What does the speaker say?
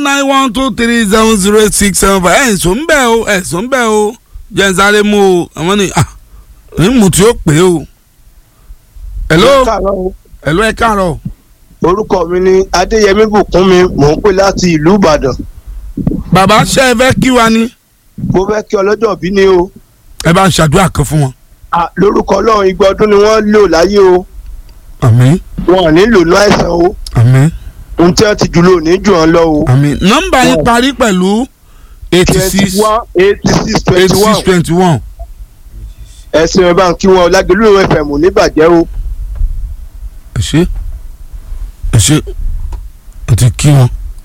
nine one two three seven zero eight six seven five ẹ̀ ẹ̀sùn ń bẹ̀ o ẹ̀sùn ń bẹ̀ o jẹ́ ń sáré mú o àwọn ni ah ń mú tí ó pè o. hello káàárọ̀ o. hello ẹ káàárọ̀ orúkọ mi ni adéyẹmí bùkúnmi mò ń pè láti ìlú ìbàdàn bàbá ṣe ẹ fẹ́ kí wa ni mo fẹ́ kí ọlọ́jọ́ bí ni o ẹ bá ń ṣàdúrà kan fún wọn. Ah, lórúkọ ọlọ́run igba ọdún ni wọ́n lò láyé o àmín wọn ò ní lò ní àìsàn o àmín ohun tí wọ́n ti jù lò ní jù wọ́n lọ o. àmín nọ́mbà yín Wow. parí pẹ̀lú eighty six twenty one eighty six eighty twenty six one twenty one. ẹ̀sìn ẹ̀ bá ń kí wọn lágbèlú fm ò ní bàjẹ́ o. ẹ ṣe ẹ ṣe ẹ ti kí wọn.